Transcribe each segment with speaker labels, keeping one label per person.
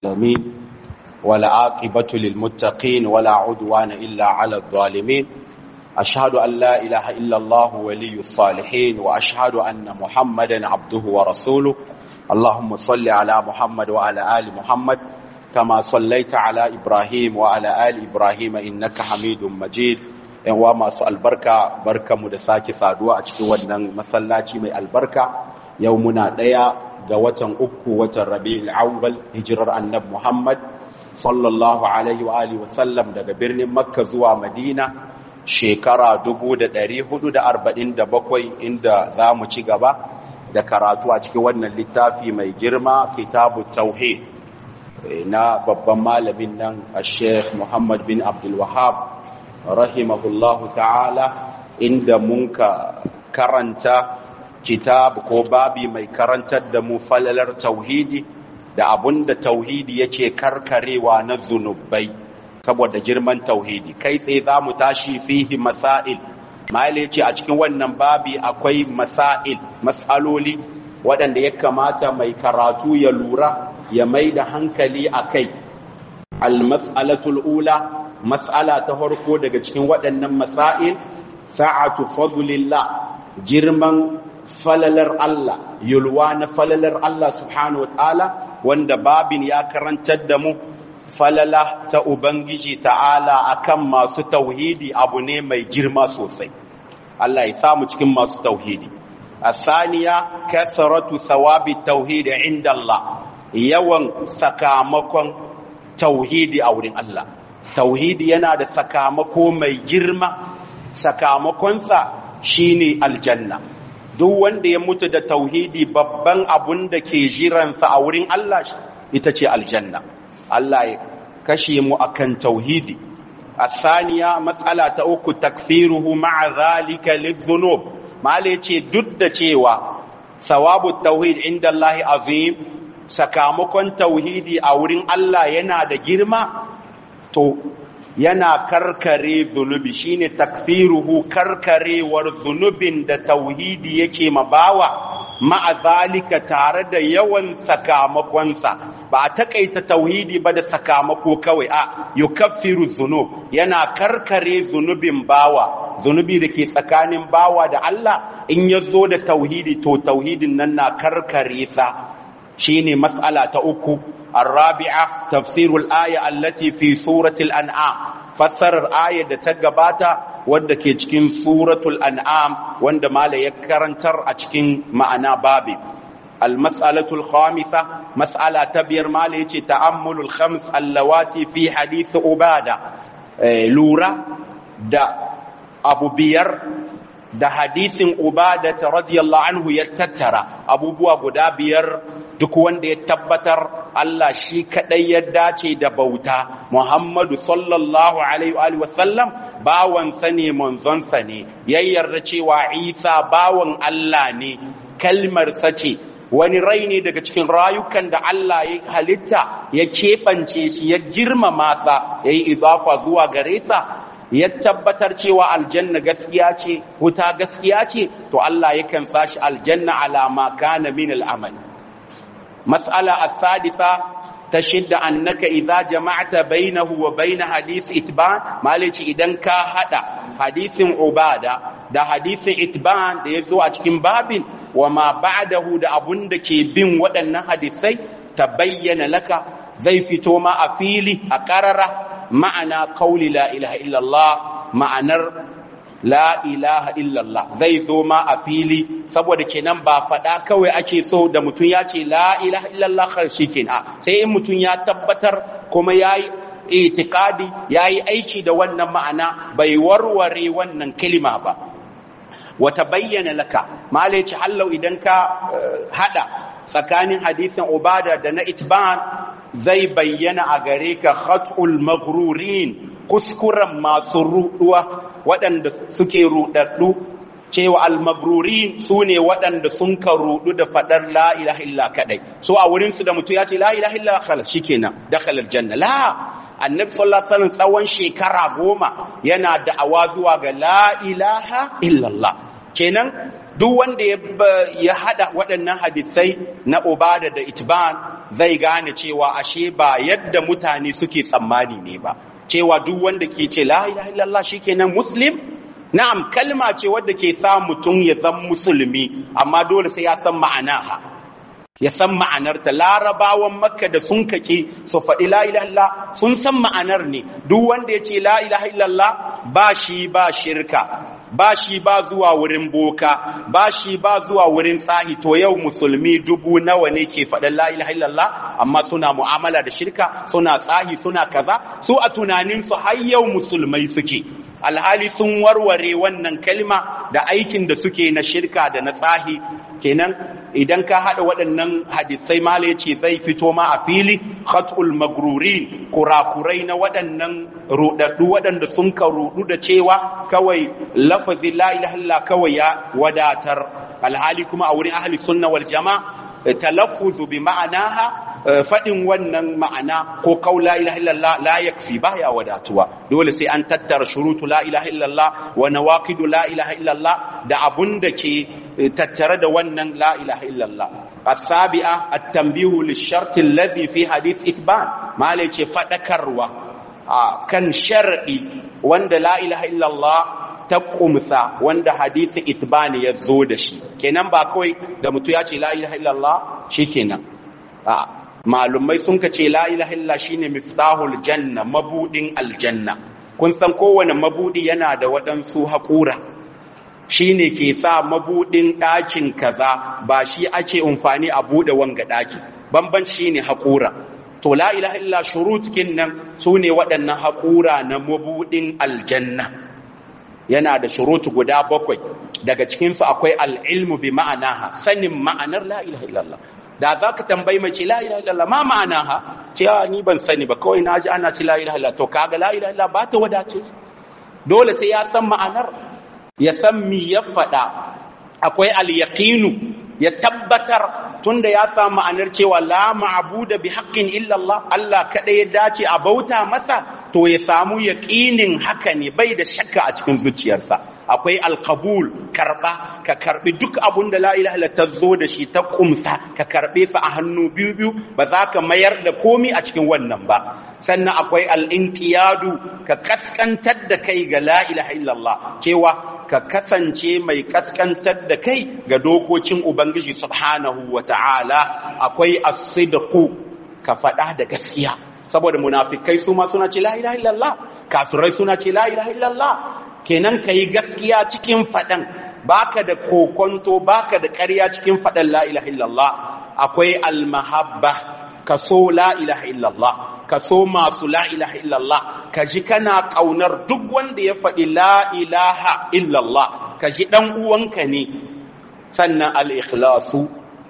Speaker 1: العالمين والعاقبة للمتقين ولا عدوان إلا على الظالمين أشهد أن لا إله إلا الله ولي الصالحين وأشهد أن محمدا عبده ورسوله اللهم صل على محمد وعلى آل محمد كما صليت على إبراهيم وعلى آل إبراهيم إنك حميد مجيد yan wa masu albarka barka mu da sake saduwa a cikin wannan masallaci mai albarka yau muna ɗaya ga watan uku watan rabi'ul awwal hijirar annab muhammad sallallahu alaihi wa alihi wasallam daga birnin makka zuwa madina shekara 1447 inda za mu ci gaba da karatu a cikin wannan littafi mai girma kitabu tauhid na babban malamin nan a sheikh muhammad bin abdul wahab rahimahullahu ta'ala inda munka karanta kitab ko babi mai karantar da mu falalar tauhidi da abunda tauhidi yake karkarewa na zunubai saboda girman tauhidi kai tsaye za mu tashi fihi masail maile ce a cikin wannan babi akwai masail matsaloli waɗanda ya kamata mai karatu ya lura ya mai da hankali a kai al-mas'alatul ula mas'ala ta farko daga cikin waɗannan masail sa'atu fadlillah girman falalar Allah yulwa na falalar Allah subhanahu wataala wanda babin ya karantar da mu falala ta ubangiji ta'ala akan masu tauhidi abu ne mai girma sosai Allah ya samu cikin masu tauhidi asaniya kasratu sawabi tauhidi inda Allah yawan sakamakon tauhidi a wurin Allah tauhidi yana da sakamako mai girma sakamakonsa shine aljanna duk wanda ya mutu da tauhidi babban abun da ke jiransa a wurin Allah ita ce aljanna Allah ya kashe mu akan tauhidi asaniya matsala ta uku takfiruhu ma'a zalika lidhunub mala yace duk da cewa sawabu tauhid inda Allah azim sakamakon tauhidi a wurin Allah yana da girma to yana karkare zunubi shine takfiruhu karkarewar zunubin da tauhidi yake mabawa ma'azalika tare da yawan sakamakonsa ba a takaita tauhidi ba da sakamako kawai a yukaffiru zunub yana karkare zunubin bawa zunubi da ke tsakanin bawa da Allah in ya zo da tauhidi to tauhidin nan na karkare sa shine mas'ala ta uku الرابعة تفسير الآية التي في سورة الأنعام فسر الآية da ta gabata wanda ke cikin suratul an'am wanda mala ya karantar a cikin ma'ana babi المسألة الخامسة مسألة تبير مالي تأمل الخمس اللواتي في حديث أبادة لورا دا أبو بير da hadisin ubadata radiyallahu anhu ya tattara abubuwa guda biyar duk wanda ya tabbatar Allah shi kadai ya dace da bauta Muhammadu sallallahu alaihi wa sallam bawansa ne manzonsa ne ya yarda cewa Isa bawan Allah ne kalmarsa ce wani rai ne daga cikin rayukan da Allah ya halitta ya keɓance shi ya girmama sa ya yi idafa zuwa gare sa ya tabbatar cewa aljanna gaskiya ce wuta gaskiya ce to Allah yakan sashi aljanna alama kana min al'amal mas'ala as-sadisa ta shidda annaka idza jama'ta bainahu wa bain hadith itban malici idan ka hada hadisin ubada da hadisin itban da yazo a cikin babin wa ma ba'dahu da abun da ke bin waɗannan hadisai ta bayyana laka zai fito ma a fili a ƙarara ma'ana kauli la ilaha illallah ma'anar la ilaha illallah zai zo ma a fili saboda kenan ba faɗa kawai ake so da mutum ya ce la ilaha illallah karshe kenan sai in mutum ya tabbatar kuma ya yi itikadi ya yi aiki da wannan ma'ana bai warware wannan kalima ba wata bayyana laka malaci hallau idan ka hada tsakanin hadisin ubada da na itban zai bayyana a gare ka khat'ul maghrurin kuskuren masu ruduwa waɗanda suke rudaddu cewa al-maghrurin sune waɗanda sun ka rudu da fadar la ilaha illa kadai so a wurin su da mutum ya ce la ilaha illa khalas shikenan dakhala aljanna la annabi sallallahu alaihi wasallam tsawon shekara goma yana da'awa zuwa ga la ilaha illallah kenan duk wanda ya hada waɗannan hadisai na ubada da itban zai gane cewa ashe ba yadda mutane suke tsammani ne ba cewa duk wanda ke ce la ilaha illallah shikenan muslim na'am kalma ce wadda ke sa mutum ya zan musulmi amma dole sai ya san ma'anaha ya san ma'anarta larabawan makka da sun kake su faɗi la ilaha illallah sun san ma'anar ne duk wanda ya ce la ilaha illallah ba shi ba shirka ba shi ba zuwa wurin boka ba shi ba zuwa wurin tsahi to yau musulmi dubu nawa ne ke faɗin la ilaha illallah amma suna mu'amala da shirka suna tsahi suna kaza su a tunaninsu har yau musulmai suke alhali sun warware wannan kalma da aikin da suke na shirka da na tsahi kenan idan ka haɗa waɗannan hadisai mala ya ce zai fito ma a fili khatul magruri kurakurai na waɗannan ruɗaɗɗu waɗanda sun ka ruɗu da cewa kawai lafazi la ilaha kawai ya wadatar alhali kuma a wurin ahli sunna wal jama'a talaffuzu bi ma'anaha faɗin wannan ma'ana ko kau la ilaha illallah la yakfi baya wadatuwa dole sai an tattara shurutu la ilaha illallah wa nawaqidu la ilaha illallah da abun da ke tattare da wannan la ilaha illallah السابعة التنبيه للشرط الذي في حديث إكبان ما ليش فدكروا كان شرعي وند لا إله إلا الله تقومسا وند حديث إتبان يزود شي kenan ba kawai da mutu ya ce la ilaha illallah shikenan a malumai sun ka ce la ilaha illallah shine miftahul janna mabudin aljanna kun san kowane mabudi yana da waɗansu haƙura shi ne ke sa mabuɗin ɗakin kaza ba shi ake amfani a buɗe wanga ɗaki bamban shi ne haƙura to la ilaha illa shurutkin nan su ne waɗannan haƙura na mabuɗin aljanna yana da shurutu guda bakwai daga cikinsu akwai al'ilmu bi ma'anaha sanin ma'anar la ilaha illallah da za ka tambayi mace la ilaha illallah ma ma'anaha ce ni ban sani ba kawai na ji ana ci la ilaha illallah to kaga la ilaha illallah ba ta wadace dole sai ya san ma'anar ya san mi ya faɗa akwai al-yaqinu ya tabbatar tunda ya samu ma'anar cewa la ma'budu bi haqqin illa Allah Allah kada ya dace a bauta masa to ya samu yaqinin haka ne bai da shakka a cikin zuciyarsa akwai al-qabul karba ka karbi duk abun da la ilaha illa ta zo da shi ta kumsa ka karbe sa a hannu biyu biyu ba za ka mayar da komi a cikin wannan ba sannan akwai al-inqiyadu ka kaskantar da kai ga la ilaha illallah cewa ka kasance mai kaskantar da kai ga dokokin Ubangiji subhanahu wa ta'ala akwai asidaku ka faɗa da gaskiya saboda munafikai su ma suna ce la ilaha illallah kafirai suna ce la ilaha illallah kenan ka yi gaskiya cikin faɗan baka da kokonto baka da ƙarya cikin faɗan la ilaha illallah akwai almahabba ka so la ilaha illallah ka so masu la ilaha illallah ka ji kana ƙaunar duk wanda ya faɗi la ilaha illallah ka ji ɗan uwanka ne sannan al-ikhlasu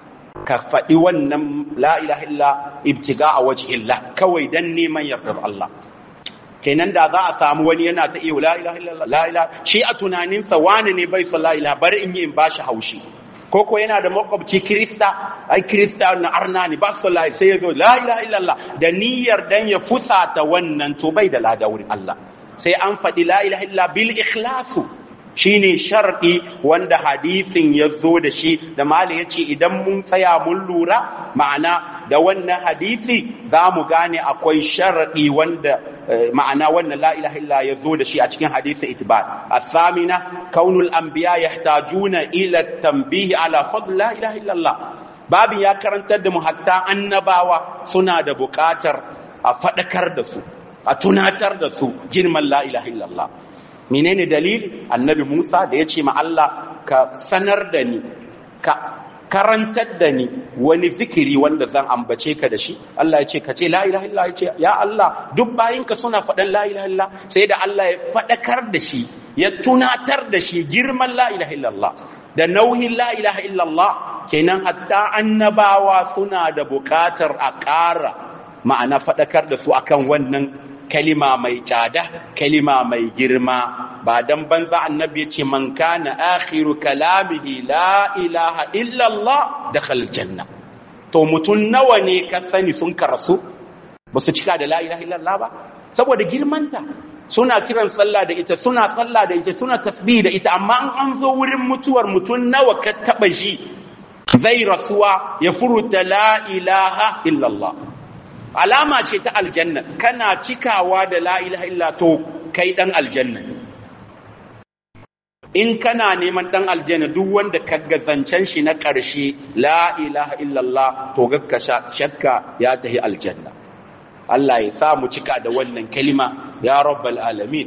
Speaker 1: ka faɗi wannan la ilaha illa ibtiga a waje illa kawai dan neman yardar Allah kenan da za a samu wani yana ta iya la ilaha illallah la ilaha shi a tunaninsa wani ne bai son la ilaha bari in yi in bashi haushi koko yana da makwabci krista ai krista na arna ne ba su la sai ya zo la ilaha illallah da niyyar dan ya fusata wannan to bai da lada wurin Allah sai an faɗi la ilaha illa bil ikhlasu shine sharɗi wanda hadisin ya zo da shi da mali ya ce idan mun tsaya mun lura ma'ana da wannan hadisi za mu gane akwai sharɗi wanda ma'ana wannan la ilaha illa ya zo da shi a cikin hadisi itibar asamina kaunul anbiya yahtajuna ila tanbihi ala fadl la ilaha illallah babin ya karantar da mu hatta annabawa suna da buƙatar a faɗakar da su a tunatar da su girman la ilaha illallah menene dalili annabi Musa da ya ce ma Allah ka sanar da ni ka karantar da ni wani zikiri wanda zan ambace ka da shi Allah ya ce ka ce la ilaha illallah ya ce ya Allah duk bayinka suna faɗan la ilaha illallah sai da Allah ya faɗakar da shi ya tunatar da shi girman la ilaha illallah da nauyin la ilaha illallah kenan hatta annabawa suna da buƙatar a ƙara ma'ana faɗakar da su akan wannan kalima mai tsada kalima mai girma ba dan banza annabi ya ce man kana akhiru kalamihi la ilaha illa Allah dakhala janna to mutun nawa ne ka sani sun karasu ba su cika da la ilaha illa Allah ba saboda girmanta suna kiran sallah da ita suna sallah da ita suna tasbih da ita amma an an zo wurin mutuwar mutum nawa ka taba shi zai rasuwa ya furuta la ilaha illallah alama ce ta aljanna kana cikawa da la ilaha illa to kai dan aljanna in kana neman dan aljanna duk wanda ka zancen shi na ƙarshe la ilaha illallah to gakka shakka ya tahi aljanna Allah ya sa mu cika da wannan kalima ya rabbal alamin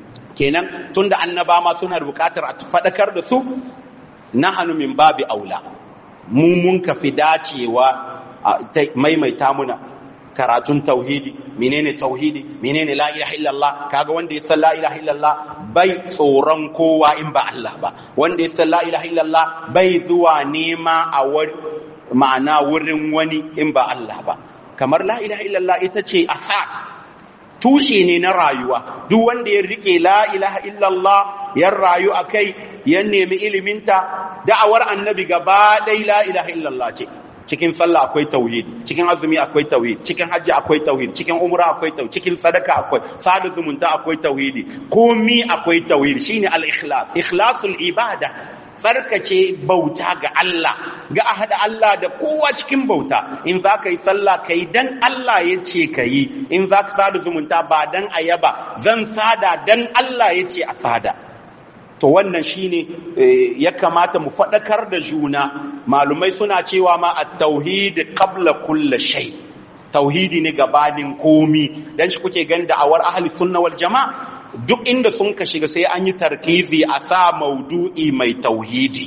Speaker 1: kenan tunda annaba ma suna buƙatar a faɗakar da su nahanu min babi aula mu mun ka fi dacewa maimaita muna karatun tauhidi menene tauhidi menene la ilaha illallah kaga wanda ya san la ilaha illallah bai tsoron kowa in ba Allah ba wanda ya san la ilaha illallah bai zuwa nema a ma'ana wurin wani in ba Allah ba kamar la ilaha illallah ita ce asas tushe ne na rayuwa duk wanda ya rike la ilaha illallah ya rayu akai ya nemi iliminta da'awar annabi gaba ɗaya la ilaha illallah ce cikin sallah akwai tauhid cikin azumi akwai tauhid cikin hajji akwai tauhid cikin umra akwai tauhid cikin sadaka akwai sada zumunta akwai tauhidi komi akwai tauhid shine al-ikhlas ikhlasul ibada tsarkake bauta ga Allah ga a haɗa Allah da kowa cikin bauta in za ka yi sallah ka yi dan Allah ya ce ka yi in za ka sada zumunta ba dan ayaba zan sada dan Allah ya ce a sada to wannan shine ya kamata mu faɗakar da juna malumai suna cewa ma at-tauhid qabla kulli shay tauhidi ne gabanin komi dan shi kuke ganin da awar ahli sunna wal jamaa duk inda sun ka shiga sai an yi tarkizi a sa maudu'i mai tauhidi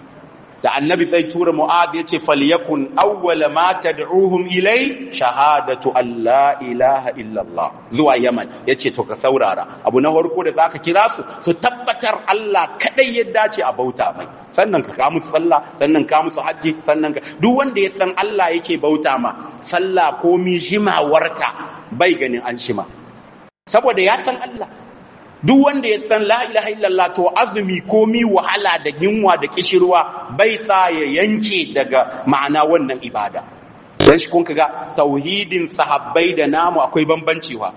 Speaker 1: da annabi zai tura mu'az ya ce falyakun awwala ma tad'uhum ilai shahadatu an la ilaha illallah zuwa yaman yace to ka saurara abu na farko da zaka kira su su tabbatar Allah kadai ya dace a bauta mai sannan ka ka musu sallah sannan ka musu haji sannan ka duk wanda ya san Allah yake bauta ma sallah ko mi jimawarta bai ganin an shima saboda ya san Allah duk wanda ya san la ilaha illallah to azumi komi wahala da yunwa da kishirwa bai sa ya yanke daga ma'ana wannan ibada dan shi kun ga tauhidin sahabbai da namu akwai bambancewa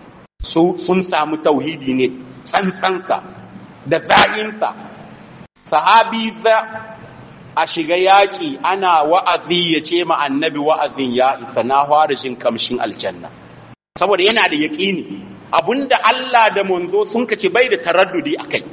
Speaker 1: su sun samu tauhidi ne tsantsansa da za'insa sahabi za a shiga yaƙi ana wa'azi ya ce ma annabi wa'azin ya isa na fara jin kamshin aljanna saboda yana da yaƙini abunda Allah da manzo sun kace bai da taraddudi akai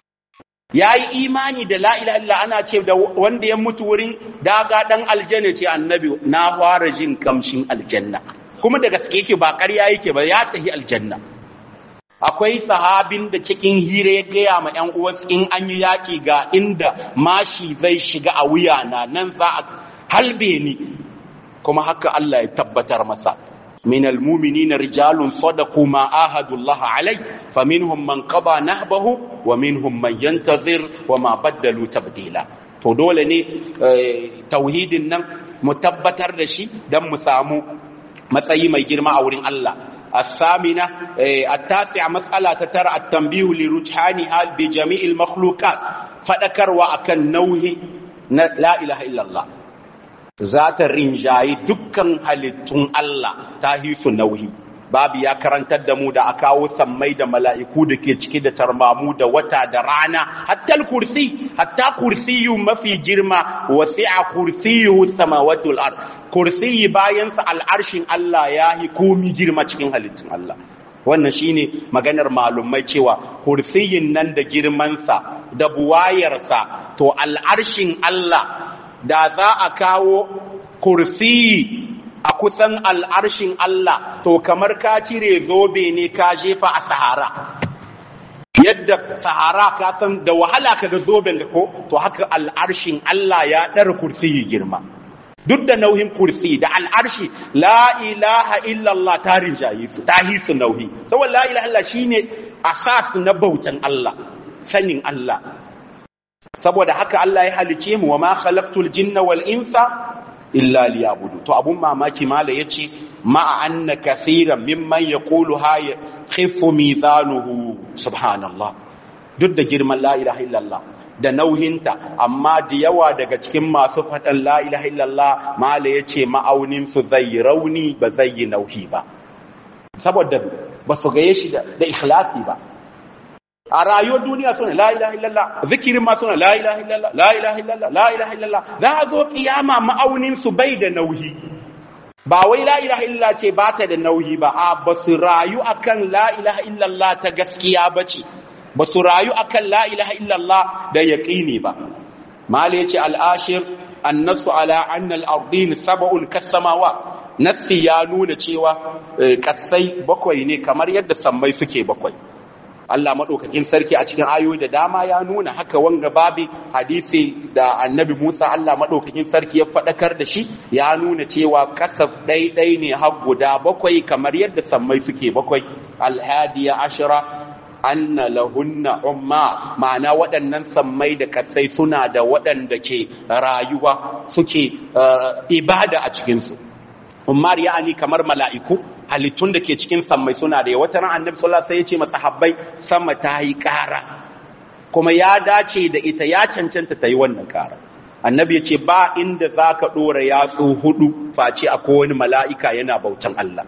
Speaker 1: yayi imani da la ilaha illa ana ce da wanda ya mutu wurin daga dan aljanna ce annabi na fara jin kamshin aljanna kuma da gaske yake ba ƙarya yake ba ya tahi aljanna akwai sahabin da cikin hira ya gaya ma ƴan uwansa in an yi yaƙi ga inda mashi zai shiga a wuyana nan za a halbe ni kuma haka Allah ya tabbatar masa من المؤمنين رجال صدقوا ما آهدوا الله عليه فمنهم من قضى نهبه ومنهم من ينتظر وما بدلوا تبديلا to dole ne tauhidin nan mu tabbatar da shi don mu samu matsayi mai girma a wurin Allah الثامنة التاسعة مسألة ترى التنبيه لرجحانها بجميع المخلوقات فذكر وأكن نوه لا إله إلا الله za ta rinjayi dukkan halittun Allah ta hisu nauyi babu ya karantar da mu da a kawo sammai da mala'iku da ke ciki da tarmamu da wata da rana hatta kursi hatta kursiyu mafi girma wasi'a kursiyu samawatul ard kursiyi bayansa al'arshin Allah ya yi komi girma cikin halittun Allah wannan shine maganar malumai cewa kursiyin nan da girmansa da buwayarsa to al'arshin Allah da za a kawo kursiyi a kusan al'arshin Allah to kamar ka cire zobe ne ka jefa a sahara yadda sahara ka san da wahala ka ga zoben da ko to haka al'arshin Allah ya ɗara kursiyi girma duk da nauyin kursi da al'arshi la ilaha illallah ta rinjaye su ta hisu nauyi saboda la ilaha illallah shine asas na bautan Allah sanin Allah saboda haka Allah ya halice mu wa ma khalaqtul jinna wal insa illa liyabudu to abun mamaki mala yace ma anna kaseeran mimman yaqulu ha khifu mizanuhu subhanallah duk da girman la ilaha illallah da nauhinta amma da yawa daga cikin masu faɗan la ilaha illallah mala yace ma'aunin su zai rauni ba zai yi nauhi ba saboda ba su gaye shi da ikhlasi ba a rayuwar duniya suna la ilaha illallah zikirin ma suna la ilaha illallah la ilaha illallah la ilaha illallah za a zo kiyama ma'aunin su bai da nauyi ba wai la ilaha illallah ce ba ta da nauyi ba a ba su rayu akan la ilaha illallah ta gaskiya ba ce ba su rayu akan la ilaha illallah da yaqini ba mali yace al-ashir annasu ala anna al-ardin sab'un kasamawa nassi ya nuna cewa kasai bakwai ne kamar yadda sammai suke bakwai Allah maɗaukakin sarki a cikin ayoyi da dama ya nuna haka wanga babi hadisi da annabi Musa Allah maɗaukakin sarki ya faɗakar da shi ya nuna cewa kasaf ɗaiɗai ne har guda bakwai kamar yadda sammai suke bakwai alhadiya ashira anna lahunna umma ma'ana waɗannan sammai da kasai suna da waɗanda ke rayuwa suke ibada a cikinsu ummar ya'ani kamar mala'iku halittun da ke cikin sammai suna da wata ran annabi sallallahu alaihi wasallam ya ce masahabbai sama ta yi ƙara kuma ya dace da ita ya cancanta ta yi wannan ƙara annabi ya ce ba inda zaka dora yatsu hudu face akwai wani mala'ika yana bautan Allah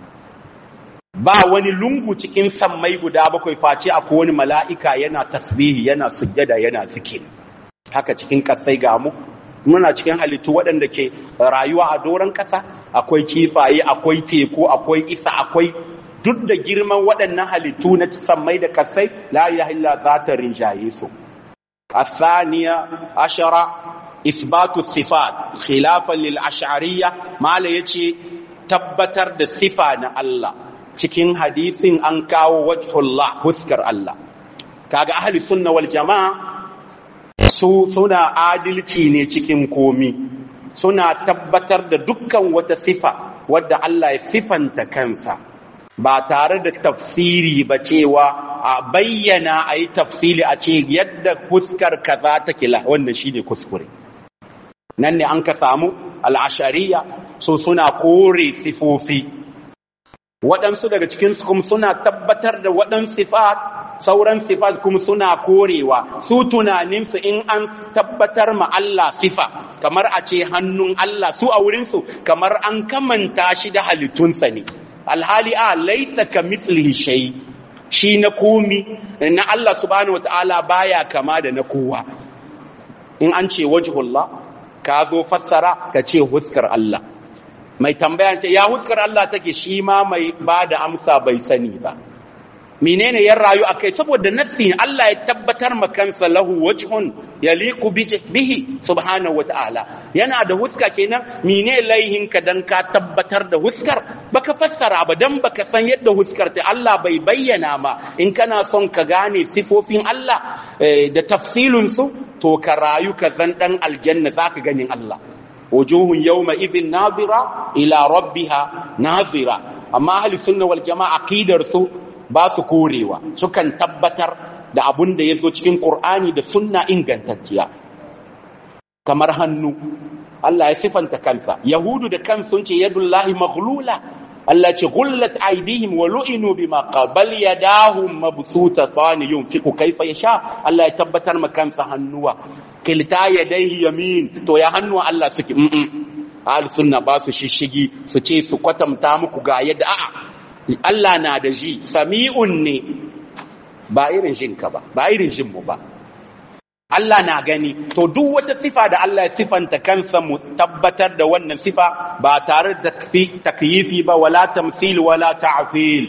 Speaker 1: ba wani lungu cikin sammai guda bakwai face akwai wani mala'ika yana tasbihi yana sujjada yana zikiri haka cikin kasai ga mu muna cikin halittu waɗanda ke rayuwa a doron ƙasa akwai kifaye akwai teku akwai isa akwai duk da girman waɗannan halittu na sammai da kasai la ilaha illa za ta rinjaye su الثانية عشرة إثبات الصفات خلافا للأشعرية ما يجي tabbatar da sifa na Allah cikin hadisin an kawo wajhullah huskar Allah kaga ahli sunna wal jama'a su suna adalci ne cikin komi suna tabbatar da dukkan wata sifa wadda Allah ya sifanta kansa ba tare da tafsiri ba cewa a bayyana a yi tafsili a ce yadda fuskar kaza ta kila wannan shi ne kuskure nan ne an ka samu al'ashariya so suna kore sifofi waɗansu daga cikinsu kuma suna tabbatar da waɗansu sifat sauran sifat kuma suna korewa su tunaninsu in an tabbatar ma Allah sifa kamar a ce hannun Allah su a wurinsu kamar an kamanta shi da halittunsa ne alhali a laisa ka mislihi shay shi na komi na Allah subhanahu wataala baya kama da na kowa in an ce wajhullah ka zo fassara ka ce huskar Allah mai tambaya ce ya huskar Allah take shi ma mai ba da amsa bai sani ba menene ya rayu akai saboda nassi Allah ya tabbatar ma kansa lahu wajhun yaliqu bihi subhanahu wataala yana da huska kenan mene laihin ka dan ka tabbatar da huskar baka fassara ba dan baka san yadda huskar ta Allah bai bayyana ma in kana son ka gane sifofin Allah da tafsilun su to ka rayu ka zan dan aljanna zaka ganin Allah wujuhun yawma idhin nadira ila rabbiha nazira amma ahli sunna wal jamaa aqidar su ba su korewa sukan tabbatar da abun da ya zo cikin ƙur'ani da sunna ingantacciya kamar hannu Allah ya sifanta kansa yahudu da kan sun ce yadullahi maghlula Allah ce gullat aidihim wa lu'inu bima qabal yadahum mabsutatan yunfiqu kayfa yasha Allah ya tabbatar ma kansa hannuwa kilta yadayhi yamin to ya hannuwa Allah suke mm ahli sunna ba su shishigi su ce su kwatanta muku ga yadda a'a Allah na da ji sami'un ne ba irin jinka ba ba irin jinmu ba Allah na gani to duk wata sifa da Allah ya sifanta kansa mu tabbatar da wannan sifa ba tare da takyifi ba wala tamsil wala ta'fil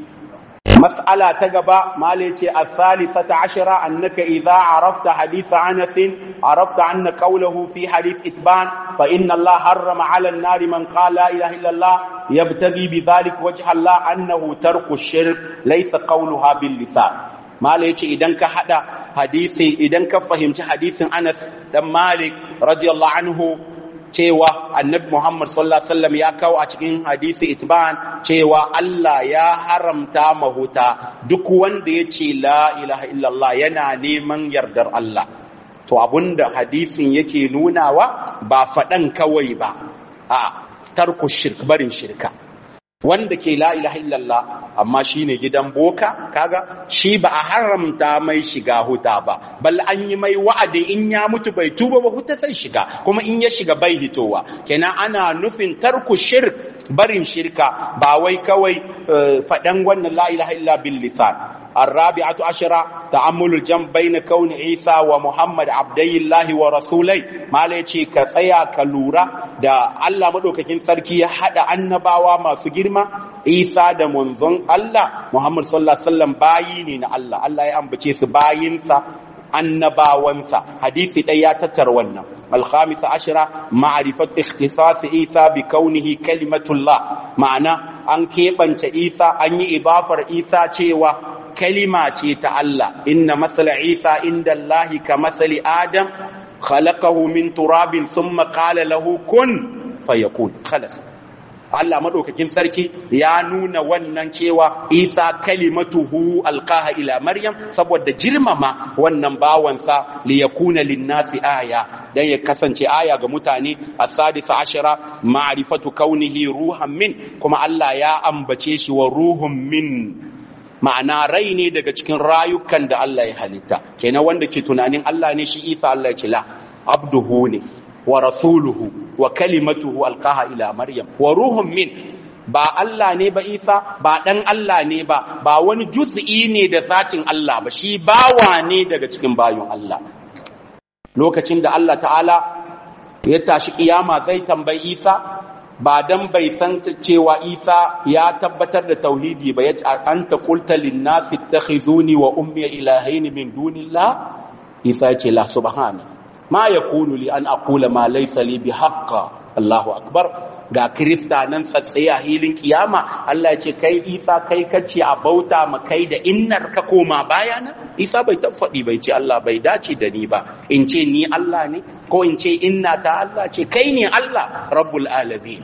Speaker 1: mas'ala ta gaba male ce as-salisata ashara annaka idza arafta hadith Anas arafta anna qawluhu fi hadith itban fa inna Allah harrama 'ala an-nar man qala la ilaha illa Allah yabtaghi bi dhalik wajha Allah annahu tarku ash-shirk laysa qawluha bil lisan mala yace idan ka hada hadisi idan ka fahimci hadisin Anas dan Malik radiyallahu anhu cewa annabi Muhammad sallallahu alaihi wasallam ya kawo a cikin hadisi itban cewa Allah ya haramta mahuta duk wanda ya ce la ilaha illallah yana neman yardar Allah to abunda hadisin yake nunawa ba faɗan kawai ba a tarku shirk barin shirka wanda ke la ilaha illallah amma shine gidan boka kaga shi ba a haramta mai shiga huta ba bal an yi mai wa'adi in ya mutu bai tuba ba huta sai shiga kuma in ya shiga bai hitowa kenan ana nufin tarku shirk barin shirka ba wai kawai faɗan wannan la ilaha illa bil lisan الرابعة عشرة تأمل الجنب بين كون عيسى ومحمد عبدي الله ورسولي ما ليتي كسيا كلورا دا الله مدوكاكين سركي حدا annabawa masu girma Isa da manzon Allah Muhammad sallallahu alaihi wasallam bayi ne na Allah Allah ya ambace su bayinsa annabawansa hadisi ɗaya ya tattara wannan alhamisa ashira ma'arifat ikhtisas isa bi kaunihi kalimatullah ma'ana an keɓance isa an yi ibafar isa cewa kalima ce ta Allah inna masala isa inda Allahi ka masali adam khalaqahu min turabin summa qala lahu kun fayakun khalas Allah madaukakin sarki ya nuna wannan cewa Isa kalimatuhu alqaha ila Maryam saboda girmama wannan bawansa li yakuna linnasi aya dan ya kasance aya ga mutane as-sadisa ashara ma'rifatu kaunihi ruhan min kuma Allah ya ambace shi wa ruhun min ma'ana rai ne daga cikin rayukan da Allah ya halitta kenan wanda ke tunanin Allah ne shi Isa Allah ya ce la abduhu ne wa rasuluhu wa kalimatuhu alqaha ila maryam wa ruhun min ba Allah ne ba Isa ba dan Allah ne ba ba wani juz'i ne da zatin Allah ba shi bawa ne daga cikin bayun Allah lokacin da Allah ta'ala ya tashi kiyama zai tambayi Isa ba dan bai san cewa Isa ya tabbatar da tauhidi ba yace anta qulta lin nasi ittakhizuni wa ummi ilahaini min dunillah Isa ya ce la subhana ma yakunu li an aqula ma laysa li bihaqqa Allahu akbar ga krista nan tsatsaye a hilin kiyama Allah ya ce kai Isa kai kace a bauta ma kai da innar ka koma baya na Isa bai faɗi bai ce Allah bai dace da ni ba in ce ni Allah ne ko in ce inna ta Allah ce kai ne Allah rabbul alamin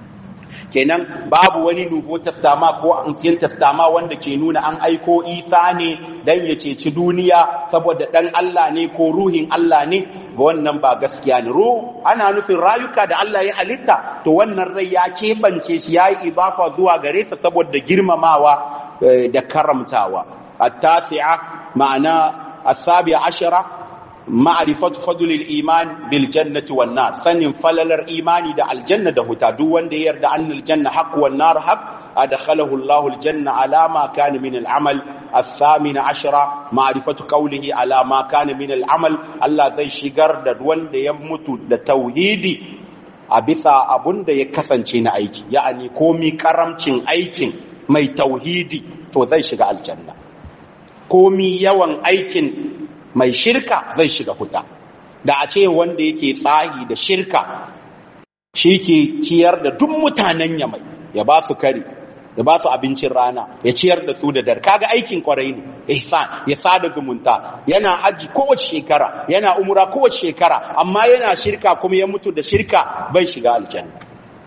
Speaker 1: kenan babu wani nubo tastama ko ancient tastama wanda ke nuna an aiko Isa ne dan ya ceci duniya saboda dan Allah ne ko ruhin Allah ne ga wannan ba gaskiya ne ruh ana nufin rayuka da Allah ya halitta to wannan rai ya kebance shi yayi idafa zuwa gare sa saboda girmamawa da karamtawa at-tasi'a ma'ana as-sabi'a ashara ma'rifatu fadlil iman bil jannati wan nar sanin falalar imani da aljanna da huta duk wanda ya yarda annal janna haqq wan nar haqq adkhalahu Allahu aljanna ala ma kana min al'amal الثامن عشرة معرفة قوله على ما كان من العمل الله زي shigar da wanda ya mutu da tauhidi a bisa abun da ya kasance na aiki ya'ani komi karamcin aikin mai tauhidi to zai shiga aljanna komi yawan aikin mai shirka zai shiga huta da a ce wanda yake tsahi da shirka shi ke ciyar da duk mutanen yamai ya ba su kari ya ba su abincin rana ya ciyar da su da dar kaga aikin kwarai ne ihsan ya sada zumunta yana haji kowace shekara yana umra kowace shekara amma yana shirka kuma ya mutu da shirka bai shiga aljanna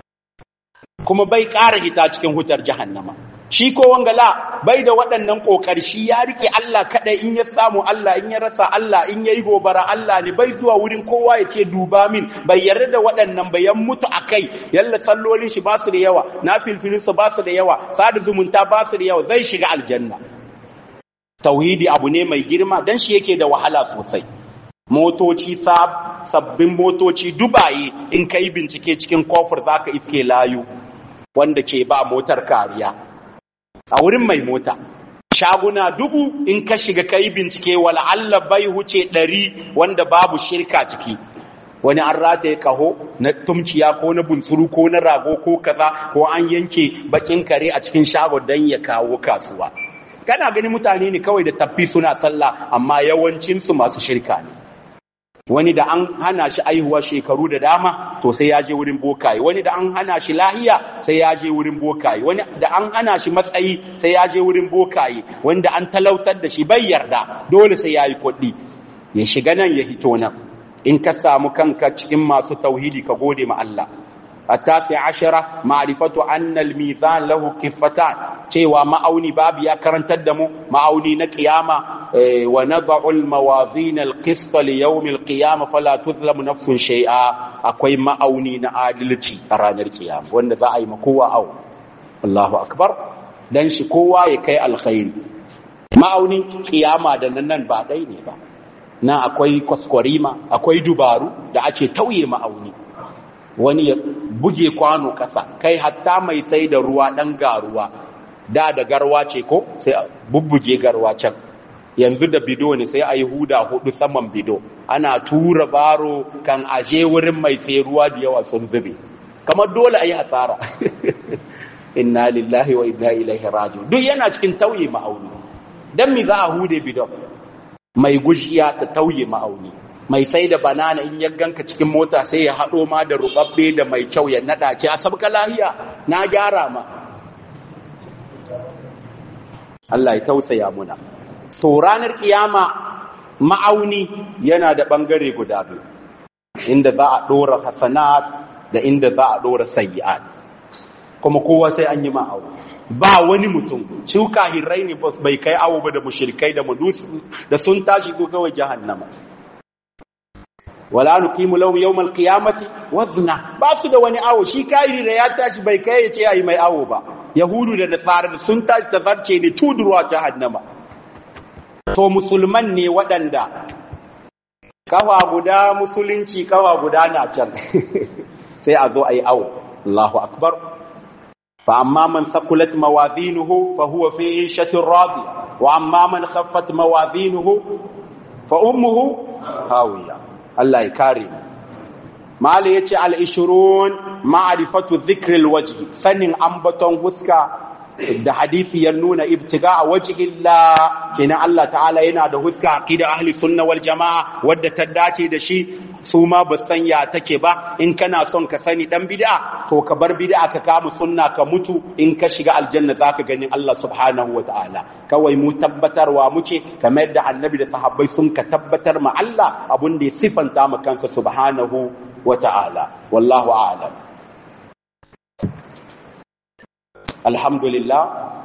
Speaker 1: kuma bai ƙara hita cikin hutar jahannama shi ko wangala bai da waɗannan ƙoƙari shi ya rike Allah kaɗai in ya samu Allah in ya rasa Allah in ya yi gobara Allah ne bai zuwa wurin kowa ya ce duba min bai yarda da waɗannan bayan mutu a kai yalla sallolin shi ba su da yawa na filfilinsa ba su da yawa sada zumunta ba su da yawa zai shiga aljanna tauhidi abu ne mai girma dan shi yake da wahala sosai motoci sabbin motoci dubaye in ka yi bincike cikin kofar za ka iske layu wanda ke ba motar kariya a wurin mai mota shaguna dubu in ka shiga ka yi bincike wala Allah bai huce ɗari wanda babu shirka ciki wani an rataye kaho na tumciya ko na bunsuru ko na rago ko kaza ko an yanke bakin kare a cikin shago don ya kawo kasuwa kana gani mutane ne kawai da tafi suna sallah amma yawancinsu masu shirka ne wani da an hana shi aihuwa shekaru da dama to sai ya je wurin bokaye wani da an hana shi lahiya sai ya je wurin bokaye wani da an hana shi matsayi sai ya je wurin bokaye wanda an talautar da shi bai yarda dole sai ya yi kuɗi ya shiga nan ya hito nan in ka samu kanka cikin masu tauhidi ka gode ma Allah التاسع عشرة معرفة أن الميزان له كفتان cewa ma'auni babu ya karantar da mu ma'auni na kiyama wa nad'u al-mawazin al-qist li yawm al-qiyamah fala tuzlamu nafsun shay'a akwai ma'auni na adalci a ranar kiyama wanda za a yi makowa au Allahu akbar dan shi kowa ya kai alkhairi ma'aunin kiyama da nan ba dai ne ba na akwai kwaskwarima akwai dubaru da ake tauye ma'auni wani ya buge kwano kasa kai hatta mai sai da ruwa dan garuwa da da garwa ce ko sai a bubbuge garwa can yanzu da bido ne sai a yi huda hudu saman bido ana tura baro kan aje wurin mai sai ruwa da yawa sun zube kamar dole a yi hasara inna lillahi wa inna ilaihi raji'un duk yana cikin tauye ma'auni dan mi za a hude bidon mai gushiya ta tauye ma'auni mai sai da banana in ya ganka cikin mota sai ya haɗo ma da rubabbe da mai kyau ya nada ce a sabka lahiya na gyara ma Allah ya tausaya muna to ranar kiyama ma'auni yana da bangare guda biyu inda za a dora hasanat da inda za a dora sayyi'at kuma kowa sai an yi ma'auni ba wani mutum cuka hirrai ne bai kai awo ba da mushrikai da mudusu da sun tashi zo kawai jahannama wala nuqimu lahu yawmal qiyamati wazna ba su da wani awo shi kairi da ya tashi bai kai ya ce ayi mai awo ba yahudu da nasara sun tashi ta zarce ne tudurwa jahannama to musulman ne waɗanda kawa guda musulunci kawa guda na can sai a zo ayi awo Allahu akbar فأما من ثقلت موازينه فهو في عيشة راضية وأما من خفت موازينه فأمه هاوية الله يكرم ما ليتي العشرون معرفة ذكر الوجه سن أنبتون وسكا da hadisi ya nuna ibtiga a wajhillah kina Allah ta'ala yana da huska aqida ahli sunna wal jamaa wadda ta dace da shi su ma ba san ya take ba in kana son ka sani dan bid'a to ka bar bid'a ka kama sunna ka mutu in ka shiga aljanna zaka gani Allah subhanahu wa ta'ala kawai mu tabbatarwa muke kamar yadda annabi da sahabbai sun ka tabbatar ma Allah abun da ya sifanta ma kansa subhanahu wa ta'ala wallahu a'lam alhamdulillah